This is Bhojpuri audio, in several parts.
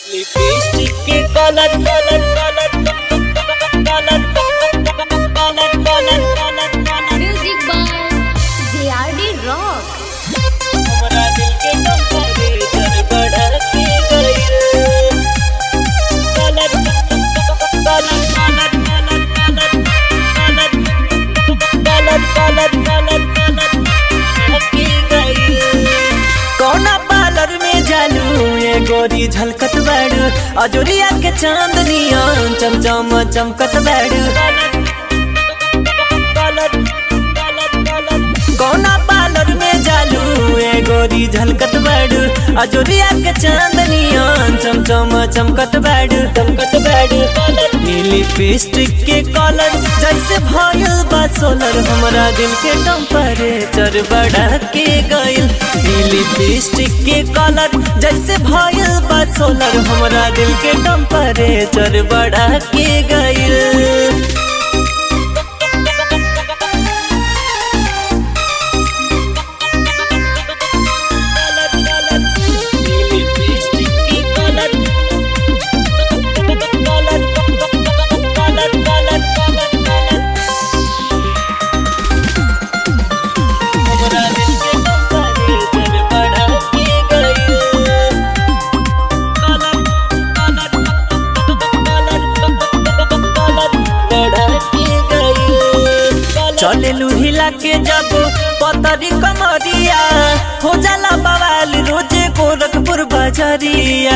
लिपस्टिक के colour colour colour colour colour colour colour music by JRD rock हमरा दिल के टेम्परेचर बढ़ा के गइल colour colour colour colour colour colour colour colour के गइल कौना पार्लर में जालू ये गोरी झलकत बाड़ू अजोरिया के चांदनिया चमचम चमकत बाड़ू कौना पार्लर में जालू ये गोरी झलकत बाड़ू अजोरिया के चांदनिया चमचम चमकत बाड़ू चमकत बाड़ू लिपस्टिक के कलर जैसे भयल बा सोलर हमरा दिल के टेम्परेचर बढ़ा के गइल लिपस्टिक के कलर जैसे भयल बा सोलर हमरा दिल के टेम्परेचर बढ़ा के गइल चले हिला के जब पतरी कमरिया हो जाला बवाल रोजे गोरखपुर बजरिया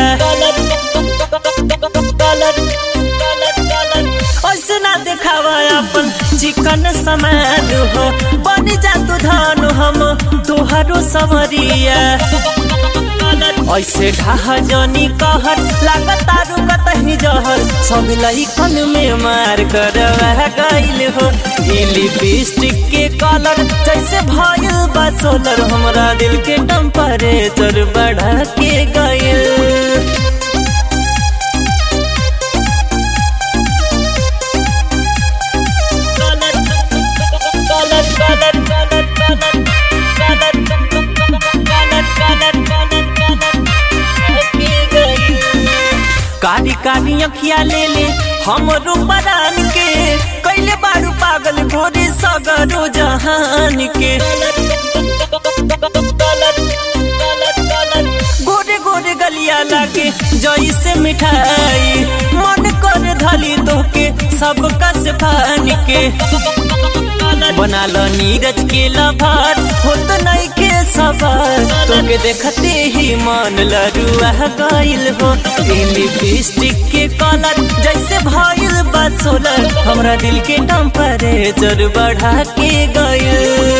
ऐसे ना देखावा अपन चिकन समान हो बन जा तू धान हम तुहारो समरिया ऐसे ढाह जनी कहर लागतारू कतही जहर सब लइकन में मार कर गइल हो ई लिपस्टिक के कलर जैसे भइल बा सोलर हमरा दिल के टेम्परेचर बढ़ा के गइल कारी कारी अखिया ले ले हम रूपरान के कैले बारू पागल गोरी सगरो जहान के गोरे गोरे गलिया लागे जैसे मिठाई मन कर धली तोके सब कस फान के बना लो नीरज के लभार हो तो नहीं के सवार तोके देखते ही मन लरुआ गइल हो लिपस्टिक के कलर जैसे भइल बा सोलर हमरा दिल के टेम्परेचर बढ़ा के गइल